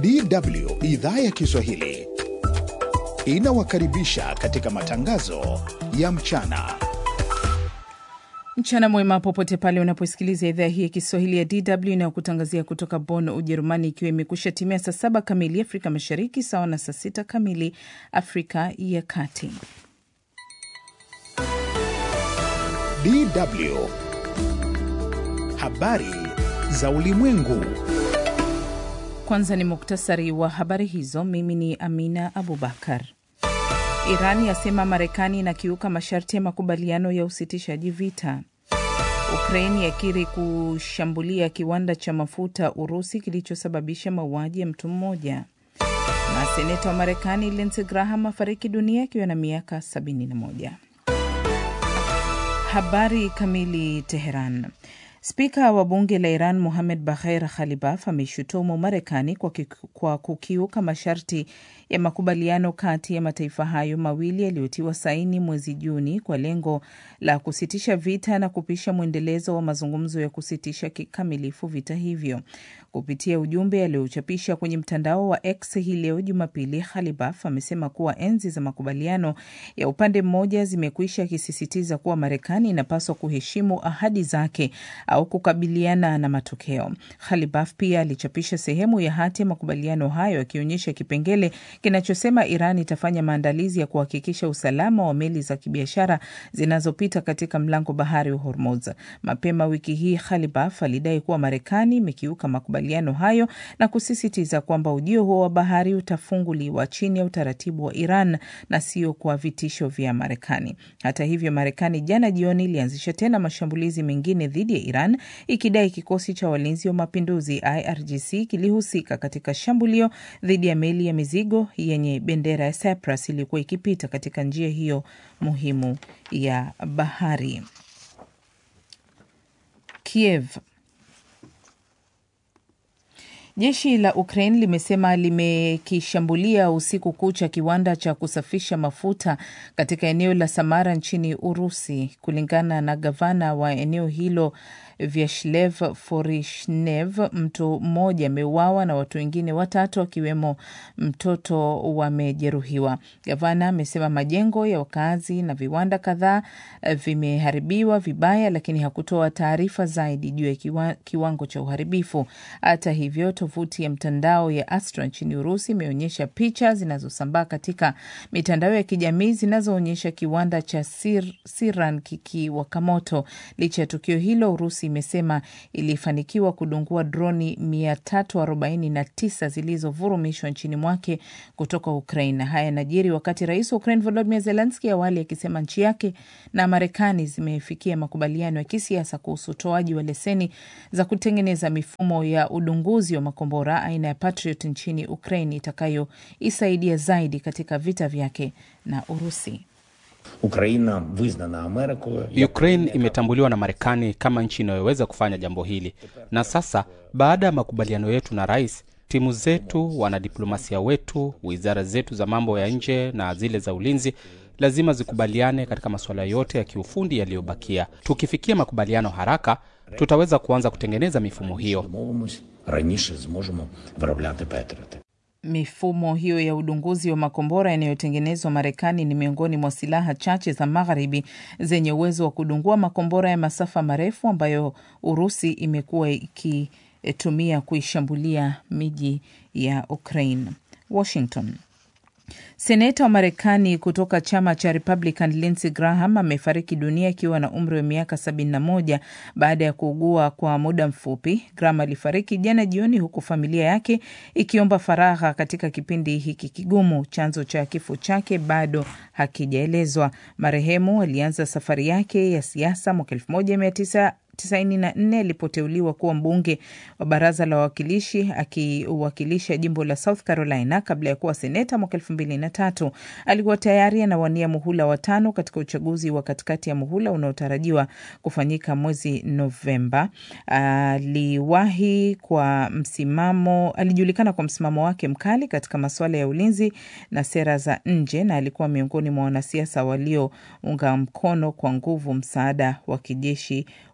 DW idhaa ya Kiswahili inawakaribisha katika matangazo ya mchana. Mchana mwema popote pale unaposikiliza idhaa hii ya Kiswahili ya DW inayokutangazia kutoka Bonn, Ujerumani, ikiwa imekusha timia saa saba kamili Afrika Mashariki, sawa na saa sita kamili Afrika ya Kati. DW habari za ulimwengu. Kwanza ni muktasari wa habari hizo. Mimi ni Amina Abubakar. Iran yasema Marekani inakiuka masharti ya makubaliano ya usitishaji vita. Ukraini yakiri kushambulia kiwanda cha mafuta Urusi kilichosababisha mauaji ya mtu mmoja. Na seneta wa Marekani Lindsey Graham afariki dunia akiwa na miaka 71. Habari kamili. Teheran. Spika wa bunge la Iran Mohamed Bagher Khalibaf ameishutumu Marekani kwa, kwa kukiuka masharti ya makubaliano kati ya mataifa hayo mawili yaliyotiwa saini mwezi Juni kwa lengo la kusitisha vita na kupisha mwendelezo wa mazungumzo ya kusitisha kikamilifu vita hivyo. Kupitia ujumbe aliochapisha kwenye mtandao wa X hii leo Jumapili, Khalibaf amesema kuwa enzi za makubaliano ya upande mmoja zimekwisha, akisisitiza kuwa Marekani inapaswa kuheshimu ahadi zake au kukabiliana na matokeo. Khalibaf pia alichapisha sehemu ya hati ya makubaliano hayo akionyesha kipengele kinachosema Iran itafanya maandalizi ya kuhakikisha usalama wa meli za kibiashara zinazopita katika mlango bahari wa Hormuz. Mapema wiki hii, Khalibaf alidai kuwa Marekani imekiuka makubaliano hayo na kusisitiza kwamba ujio huo wa bahari utafunguliwa chini ya utaratibu wa Iran na sio kwa vitisho vya Marekani. Hata hivyo, Marekani jana jioni ilianzisha tena mashambulizi mengine dhidi ya Iran ikidai kikosi cha walinzi wa mapinduzi IRGC kilihusika katika shambulio dhidi ya meli ya mizigo yenye bendera ya Cyprus iliyokuwa ikipita katika njia hiyo muhimu ya bahari. Kiev. Jeshi la Ukraine limesema limekishambulia usiku kucha kiwanda cha kusafisha mafuta katika eneo la Samara nchini Urusi. Kulingana na gavana wa eneo hilo Vyashlev Forishnev, mtu mmoja ameuawa na watu wengine watatu akiwemo mtoto wamejeruhiwa. Gavana amesema majengo ya wakazi na viwanda kadhaa vimeharibiwa vibaya, lakini hakutoa taarifa zaidi juu ya kiwa, kiwango cha uharibifu. Hata hivyo, tovuti ya mtandao ya Astra nchini Urusi imeonyesha picha zinazosambaa katika mitandao ya kijamii zinazoonyesha kiwanda cha Sir, Siran kikiwaka moto. Licha ya tukio hilo, Urusi imesema ilifanikiwa kudungua droni 349 zilizovurumishwa nchini mwake kutoka Ukraine. Haya yanajiri wakati rais wa Ukraine Volodymyr Zelensky awali akisema nchi yake na Marekani zimefikia makubaliano ya kisiasa kuhusu utoaji wa leseni za kutengeneza mifumo ya udunguzi wa makombora aina ya Patriot nchini Ukraine itakayoisaidia zaidi katika vita vyake na Urusi. Ukraine imetambuliwa na Marekani kama nchi inayoweza kufanya jambo hili, na sasa baada ya makubaliano yetu na rais, timu zetu, wanadiplomasia wetu, wizara zetu za mambo ya nje na zile za ulinzi lazima zikubaliane katika masuala yote ya kiufundi yaliyobakia. Tukifikia makubaliano haraka, tutaweza kuanza kutengeneza mifumo hiyo. Mifumo hiyo ya udunguzi wa makombora yanayotengenezwa Marekani ni miongoni mwa silaha chache za magharibi zenye uwezo wa kudungua makombora ya masafa marefu ambayo Urusi imekuwa ikitumia kuishambulia miji ya Ukraine. Washington. Seneta wa Marekani kutoka chama cha Republican Lindsey Graham amefariki dunia akiwa na umri wa miaka 71 baada ya kuugua kwa muda mfupi. Graham alifariki jana jioni, huku familia yake ikiomba faragha katika kipindi hiki kigumu. Chanzo cha kifo chake bado hakijaelezwa. Marehemu alianza safari yake ya siasa mwaka 19 94 alipoteuliwa kuwa mbunge wa baraza la wawakilishi akiwakilisha jimbo la South Carolina kabla ya kuwa seneta mwaka elfu mbili na tatu. Alikuwa tayari anawania muhula wa tano katika uchaguzi wa katikati ya muhula unaotarajiwa kufanyika mwezi Novemba. Aliwahi kwa msimamo, alijulikana kwa msimamo wake mkali katika masuala ya ulinzi na sera za nje, na alikuwa miongoni mwa wanasiasa waliounga mkono kwa nguvu msaada wa kijeshi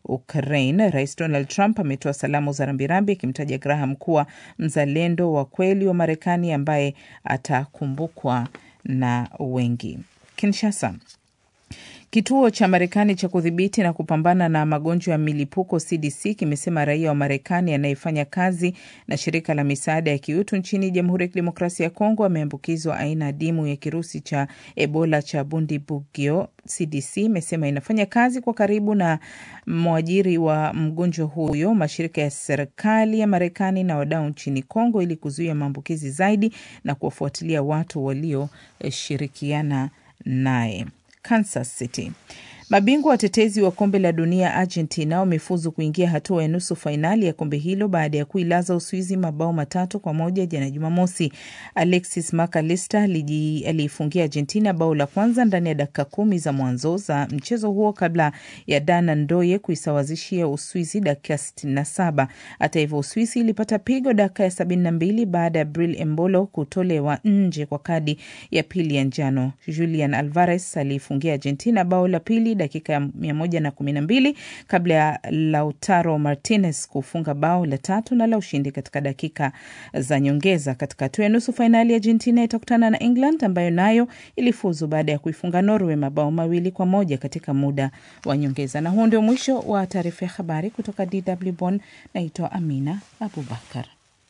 Ukraine. Rais Donald Trump ametoa salamu za rambirambi akimtaja Graham kuwa mzalendo wa kweli wa Marekani ambaye atakumbukwa na wengi. Kinshasa. Kituo cha Marekani cha kudhibiti na kupambana na magonjwa ya milipuko CDC kimesema raia wa Marekani anayefanya kazi na shirika la misaada ya kiutu nchini Jamhuri ya Kidemokrasia ya Kongo ameambukizwa aina adimu ya kirusi cha Ebola cha Bundibugyo. CDC imesema inafanya kazi kwa karibu na mwajiri wa mgonjwa huyo, mashirika ya serikali ya Marekani na wadau nchini Kongo ili kuzuia maambukizi zaidi na kuwafuatilia watu walioshirikiana naye. Kansas City. Mabingwa watetezi wa kombe la dunia Argentina wamefuzu kuingia hatua ya nusu fainali ya kombe hilo baada ya kuilaza Uswizi mabao matatu kwa moja jana Jumamosi. Alexis McAllister aliifungia Argentina bao la kwanza ndani ya dakika kumi za mwanzo za mchezo huo kabla ya Dana Ndoye kuisawazishia Uswizi dakika 67. Hata hivyo, Uswizi ilipata pigo dakika ya 72 baada ya Bril Embolo kutolewa nje kwa kadi ya pili ya njano. Julian Alvarez aliifungia Argentina bao la pili dakika ya mia moja na kumi na mbili kabla ya Lautaro Martinez kufunga bao la tatu na la ushindi katika dakika za nyongeza. Katika hatua ya nusu fainali, Argentina itakutana na England ambayo nayo ilifuzu baada ya kuifunga Norway mabao mawili kwa moja katika muda wa nyongeza. Na huu ndio mwisho wa taarifa ya habari kutoka DW Bonn. Naitwa Amina Abubakar.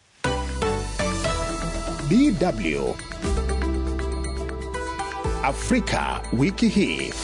DW Afrika wiki hii.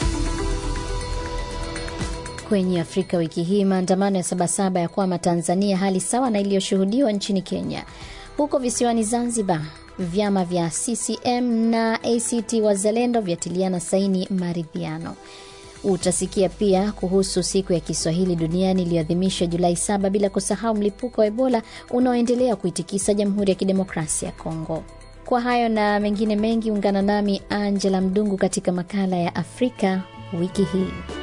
Kwenye Afrika wiki hii, maandamano ya Sabasaba ya kwama Tanzania, hali sawa na iliyoshuhudiwa nchini Kenya. Huko visiwani Zanzibar, vyama vya CCM na ACT Wazalendo vyatiliana saini maridhiano. Utasikia pia kuhusu siku ya Kiswahili duniani iliyoadhimishwa Julai saba, bila kusahau mlipuko wa Ebola unaoendelea kuitikisa Jamhuri ya Kidemokrasia ya Kongo. Kwa hayo na mengine mengi, ungana nami Angela Mdungu katika makala ya Afrika wiki hii.